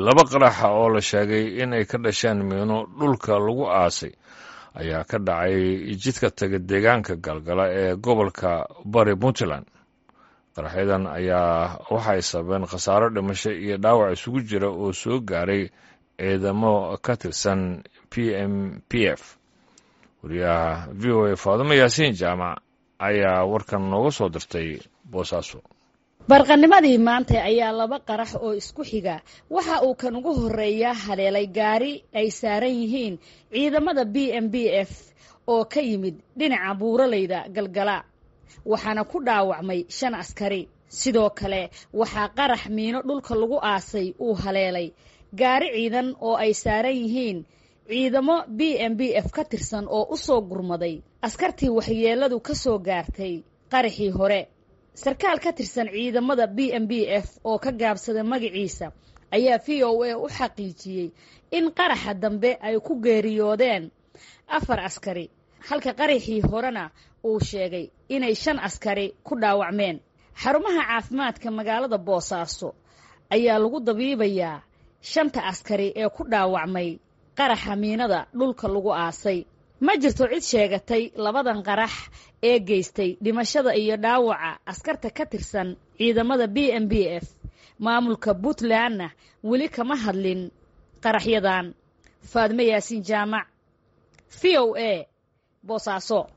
laba qaraxa oo la sheegay inay ka dhasheen miino dhulka lagu aasay ayaa ka dhacay jidka taga deegaanka galgala ee gobolka bari puntland qaraxyadan ayaa waxay sababeen khasaaro dhimasho iyo dhaawac isugu jira oo soo gaaray ciidamo ka tirsan p m p f wariyaha v o a faadimo yaasiin jaamac ayaa warkan nooga soo dirtay boosaaso barqanimadii maanta ayaa laba qarax oo isku xiga waxa uu kan ugu horreeya haleelay gaari ay saaran yihiin ciidamada b m b f oo ka yimid dhinaca buuralayda galgala waxaana ku dhaawacmay shan askari sidoo kale waxaa qarax miino dhulka lagu aasay uu haleelay gaari ciidan oo ay saaran yihiin ciidamo b m b f ka tirsan oo u soo gurmaday askartii waxyeelladu ka soo gaartay qaraxii hore sarkaal ka tirsan ciidamada b m b f oo ka gaabsaday magaciisa ayaa v o a u xaqiijiyey in qaraxa dambe ay ku geeriyoodeen afar askari halka qaraxii horena uu sheegay inay shan askari ku dhaawacmeen xarumaha caafimaadka magaalada boosaaso ayaa lagu dabiibayaa shanta askari ee ku dhaawacmay qaraxa miinada dhulka lagu aasay ma jirto cid sheegatay labadan qarax ee geystay dhimashada iyo dhaawaca askarta ka tirsan ciidamada b m b f maamulka puntlandna weli kama hadlin qaraxyadan faadme yaasiin jaamac v o a boosaaso